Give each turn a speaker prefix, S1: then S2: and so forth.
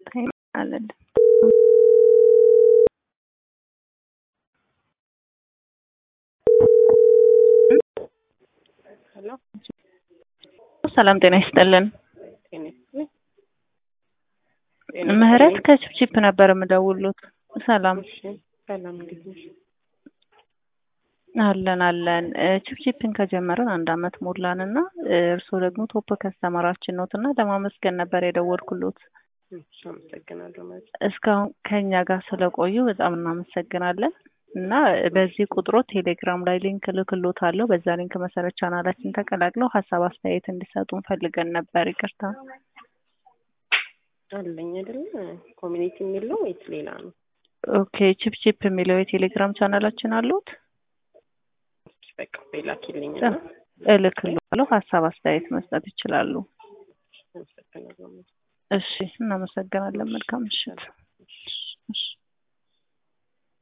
S1: አለን
S2: ሄሎ
S1: ሰላም ጤና ይስጥልን።
S2: ጤና ይስጥልኝ።
S1: ምህረት ከችፕቺፕ ነበር የምደውሉት። ሰላም
S2: እሺ፣ ሰላም እንዴት ነሽ?
S1: አለን አለን። ችፕቺፕን ከጀመረን አንድ አመት ሞላን እና እርስዎ ደግሞ ቶፕ ከስተመራችን ኖት እና ለማመስገን ነበር የደወልኩሎት።
S2: እሺ፣ አመሰግናለሁ ማለት
S1: እስካሁን ከኛ ጋር ስለቆዩ በጣም እናመሰግናለን እና በዚህ ቁጥሮ ቴሌግራም ላይ ሊንክ ልክሎት አለው። በዛ ሊንክ መሰረት ቻናላችን ተቀላቅለው ሀሳብ አስተያየት እንዲሰጡን ፈልገን ነበር። ይቅርታ
S2: አለኝ አይደለ? ኮሚኒቲ የሚለው ወይስ ሌላ ነው?
S1: ኦኬ። ችፕቺፕ የሚለው የቴሌግራም ቻናላችን አሉት።
S2: እሺ፣ በቃ ላኪልኝ
S1: እ እልክልዎታለሁ። ሀሳብ አስተያየት መስጠት ይችላሉ።
S2: አመሰግናለሁ።
S1: እሺ፣ እናመሰግናለን። መልካም ምሽት። እሺ